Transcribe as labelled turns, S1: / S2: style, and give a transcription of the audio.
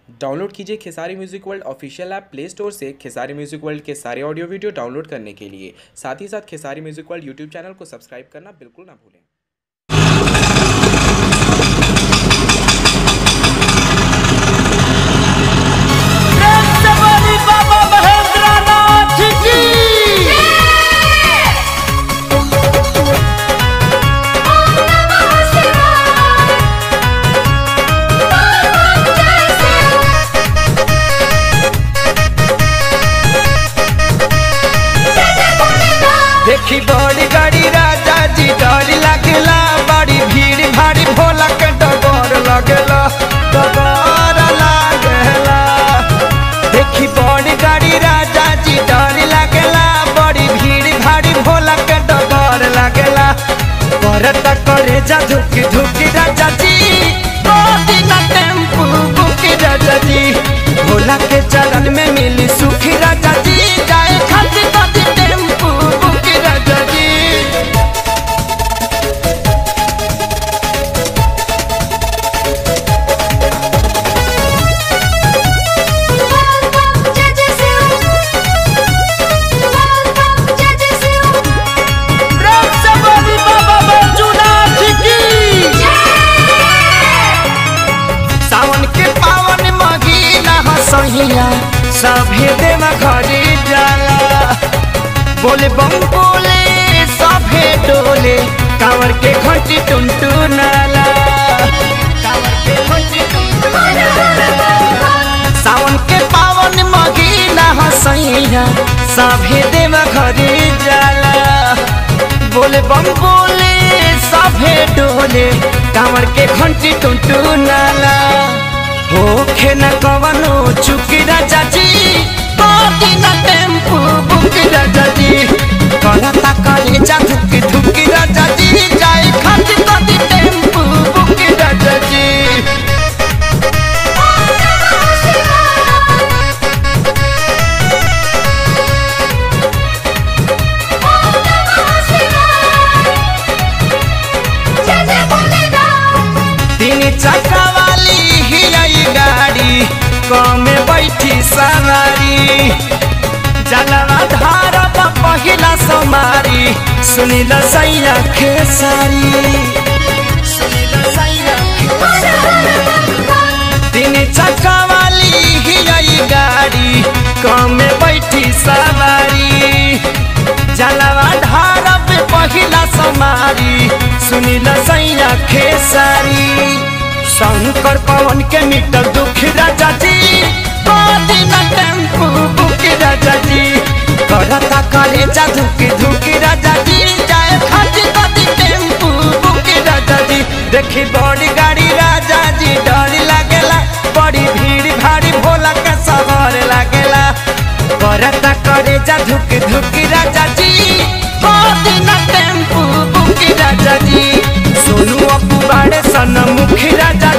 S1: Download कीजिए Khesari music world official app play store से Khesari music world के सारे ऑडियो वीडियो डाउनलोड करने के लिए साथ ही साथ Khesari music world YouTube channel को सब्सक्राइब करना बिल्कुल ना भूलें
S2: रक्तबली बाबा महेंद्रनाथ की देखी बड़ी गाड़ी राजा जी डर लगेला बड़ी भीड़ भारी भोला के डगर लगेला डगर लागेला देखी बड़ी गाड़ी राजा जी डर लगेला बड़ी भीड़ भारी भोला के डगर लगेला करत करे जा धुकी धुकी राजा जी मोदी ना टेम्पू बुकी राजा जी भोला के चरण में मिली सुखी राजा जी जाए खाती खाती टेम्पू बुकी राजा जी रक्तबली बाबा मंजुनाथ की सावन के पावन महीना हसहिया सभे देव घरे जाला बोले बम बोले सभे डोले कांवर के घंटी टुनटु नाला कांवर के घंटी टुनटुनाला। सावन के पावन महीना हसैया सभे देव घरे जाला बोले बम बोले सभे डोले कांवर के घंटी टुनटु नाला होखे न कवनो चुकी राजा जी बाटी न टेम्पू बुकी राजा जी करता करे जा धुकी धुकी राजा जी जाए खाती खाती टेम्पू बुकी राजा जी तीन चक्का वाली ही आई गाड़ी कमे बैठी सवारी जलवा धारा पहिला समारी सुनिल सैया खेसारी सुनिल सैया तीन चक्का वाली ही आई गाड़ी कमे बैठी सवारी जलवा धारा पे पहिला समारी सुनिल सैया खेसारी शंकर पवन के मीटर दुख राजा जी बाती न टेम्पू बुकी राजा जी करता करे जा धुकी धुकी राजा जी जाए खाती खाती टेम्पू बुकी राजा जी देखी बड़ी गाड़ी राजा जी डर लागेला बड़ी भीड़ भारी भोला के सहर लागेला करता करे जा धुकी धुकी राजा जी बाती न टेम्पू बुकी राजा जी सोनू अपू बाड़े सन मुखी राजा